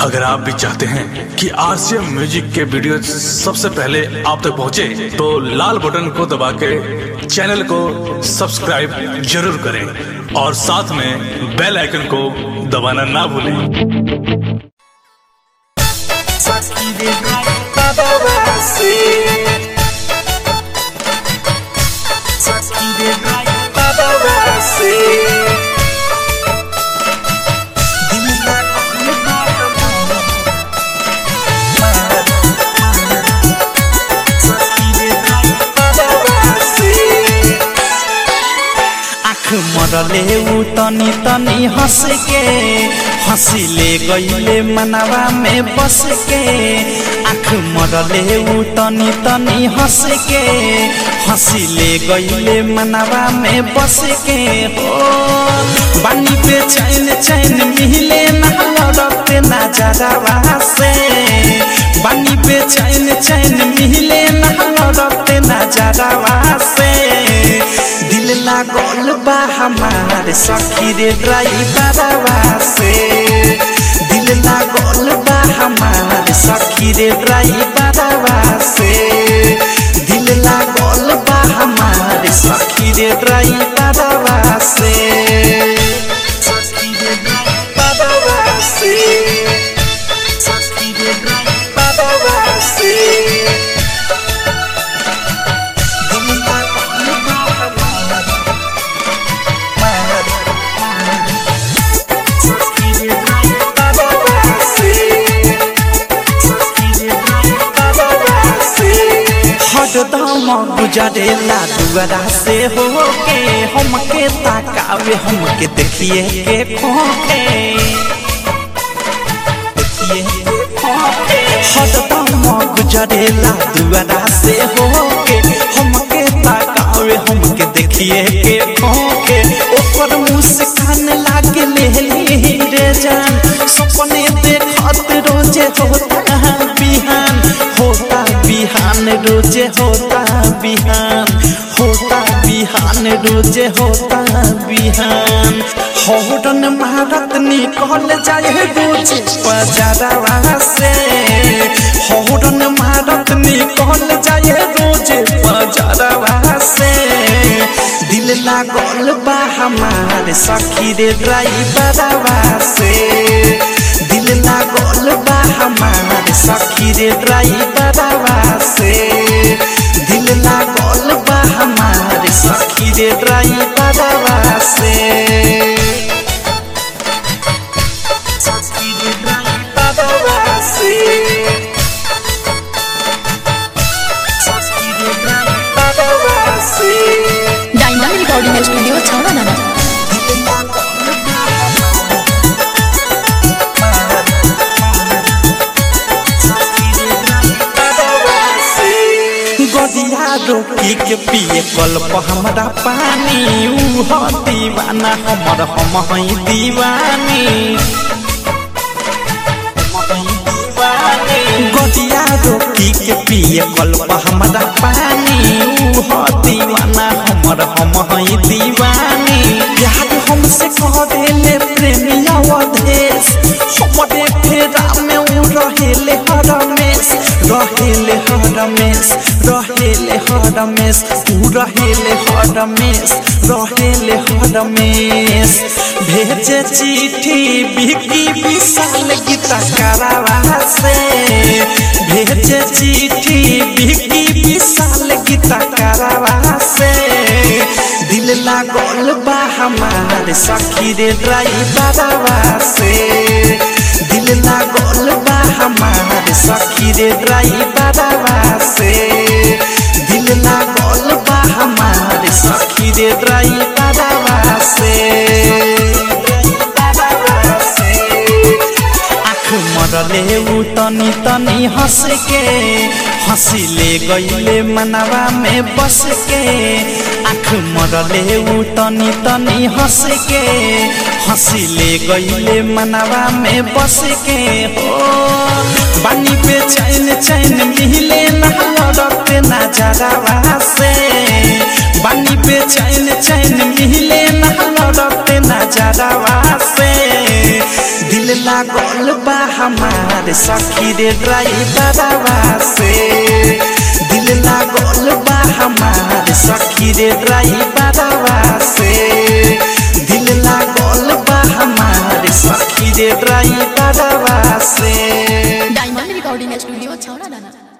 अगर आप भी चाहते हैं कि आरसीएम म्यूजिक के वीडियो सबसे पहले आप तक पहुंचे, तो लाल बटन को दबा के चैनल को सब्सक्राइब जरूर करें और साथ में बेल आइकन को दबाना ना भूलें आँख मरले ऊ तनी तनी हंस के हंसिले गईले मनवा में बस के आँख मरले ऊ तनी तनी हंस के हंसिले गईले मनवा में बस के हो बानी पे चैन चैन मिले ना लड़ते ना जरावा से बानी पे चैन चैन मिले ना लड़ते ना जरावा से दिल लागल बा हमार सखी रे ड्राइवरवा से दिल लागल बा हमार सखी रे ड्राइवरवा से दिल लागल बा हमार सखी रे ड्राइवरवा से सखी रे ड्राइवरवा से सखी रे ड्राइवरवा से दिल लागल बा हमार हरदम गुजरेला दुआरा से होके हमके ताकावे हमके देखिए के खोके देखिए के खोके हरदम गुजरेला दुआरा से होके हमके ताकावे हमके देखिए के खोके ओकर मुस्कान लागे लेली रे जान सपने देखत रोजे होता बिहान होता बिहान रोजे होता बिहान होता बिहान रोजे होता बिहान हौरन मारत निकल जाए रोजे बजारवा से हौरन मारत निकल जाए रोजे बजारवा से दिल लागल बा हमार सखी रे ड्राइवरवा से दिल लागल बा हमार सखी रे ड्राइवरवा से दिल लागल बा हमार सखी रे ड्राइवरवा से सखी रे ड्राइवरवा से सखी रे ड्राइवरवा से डायमंड रिकॉर्डिंग स्टूडियो छावा नाना गदिया रोकी के पिए कल्प हमरा पानी ऊ ह दीवाना हमर हम हई दीवानी गदिया रोकी के पिए कल्प हमरा पानी ऊ ह दीवाना हमर हम हई दीवानी प्यार हमसे करेले प्रेमिया वधेश हमरे फेरा में ऊ रहेले हर रमेश रहेले हर रमेश रहेले हर रमेश ऊ रहेले हर रमेश रहेले हर रमेश भेजे चिट्ठी बिकी विशाल गीता करावा से भेजे चिट्ठी बिकी विशाल गीता करावा से दिल लागल बा हमार सखी रे ड्राइवरवा से दिल लागल बा हमार सखी रे ड्राइवरवा से दिल लागल बा हमार सखी रे ड्राइवरवा से आँख मरले ऊ तनी तनी हंस के हंसिले गईले मनवा में बस के आँख मरले ऊ तनी तनी हंस के हंसिले गईले मनवा में बस के हो बानी पे चैन चैन मिले ना लड़ते ना जरावा से बानी पे चैन चैन मिले ना लड़ते ना नजरवा से दिल लागल बा हमार सखी रे ड्राइवरवा से दिल लागल बा हमार सखी रे ड्राइवरवा से दिल लागल बा हमार सखी रे ड्राइवरवा से डायमंड रिकॉर्डिंग स्टूडियो छौड़ा दाना